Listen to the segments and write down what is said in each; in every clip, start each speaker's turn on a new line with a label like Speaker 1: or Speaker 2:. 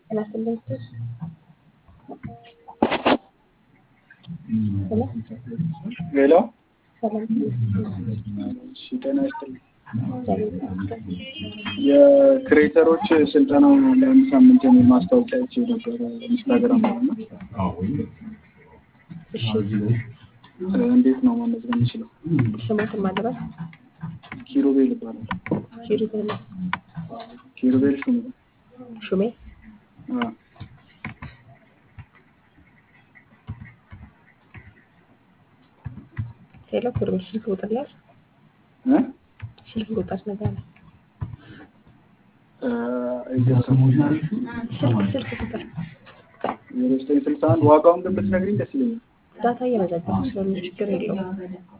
Speaker 1: ስላስለኝቶች ሄሎ
Speaker 2: ሄሎ
Speaker 1: ሰላም
Speaker 2: እሺ፣ ጤና ይስጥልኝ።
Speaker 1: እግዚአብሔር ይመስገን።
Speaker 2: የክሬተሮች ስልጠናው ለአንድ ሳምንት የሚል ማስታወቂያ አይቼ ነበረ ኢንስታግራም ላይ እና
Speaker 1: እሺ
Speaker 2: እንዴት ነው መመዝገብ የምችለው?
Speaker 1: ስሞትን ማድረስ
Speaker 2: ኪሩቤል ይባላል።
Speaker 1: ኪሩቤል
Speaker 2: ኪሩቤል ሹም
Speaker 1: ሹሜ
Speaker 2: አዎ።
Speaker 1: ሄሎ ኪሩቤል ስልክ ቁጥር ያዝ
Speaker 2: እ?
Speaker 1: ስልክ ቁጥር ነገር
Speaker 2: እ፣ እየሰማሁሽ ነው።
Speaker 1: ስልክ ስልክ ቁጥር
Speaker 2: ዜሮ ዘጠኝ ስልሳ አንድ ዋጋውን ግን ብትነግሪኝ ደስ ይለኛል።
Speaker 1: ዳታ እየመዘገብኩ ስለሆነ ችግር የለውም።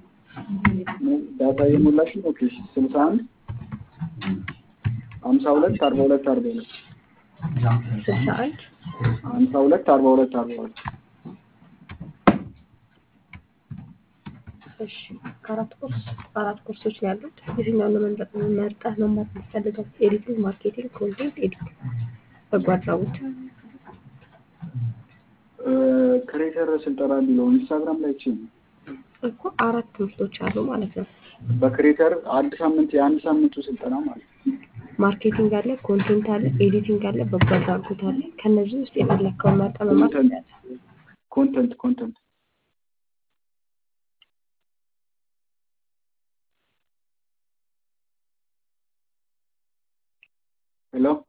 Speaker 2: ዳታ የሞላሽ ነው። ኦኬ ስልሳ አንድ ሀምሳ ሁለት አርባ ሁለት አርባ ሁለት
Speaker 1: ስልሳ አንድ
Speaker 2: ሀምሳ ሁለት አርባ ሁለት አርባ ሁለት
Speaker 1: እሺ ከአራት ኮርስ አራት ኮርሶች ነው ያሉት። የትኛውን ነው መምረጥ መርጠህ መማር የምትፈልገው? ኤዲቲንግ፣ ማርኬቲንግ፣ ኮንቴንት ኤዲት፣ በጎ አድራጎት።
Speaker 2: ክሬተር ስልጠና የሚለው ኢንስታግራም ላይ ች
Speaker 1: እኮ አራት ትምህርቶች አሉ ማለት ነው።
Speaker 2: በክሬተር አንድ ሳምንት የአንድ ሳምንቱ ስልጠና ማለት ነው።
Speaker 1: ማርኬቲንግ አለ፣ ኮንቴንት አለ፣ ኤዲቲንግ አለ፣ በጎ አድራጎት አለ። ከነዚህ ውስጥ የፈለግከውን መርጠህ መማር
Speaker 2: ኮንተንት
Speaker 1: ትችላለህ።
Speaker 2: ኮንተንት ኮንተንት ሄሎ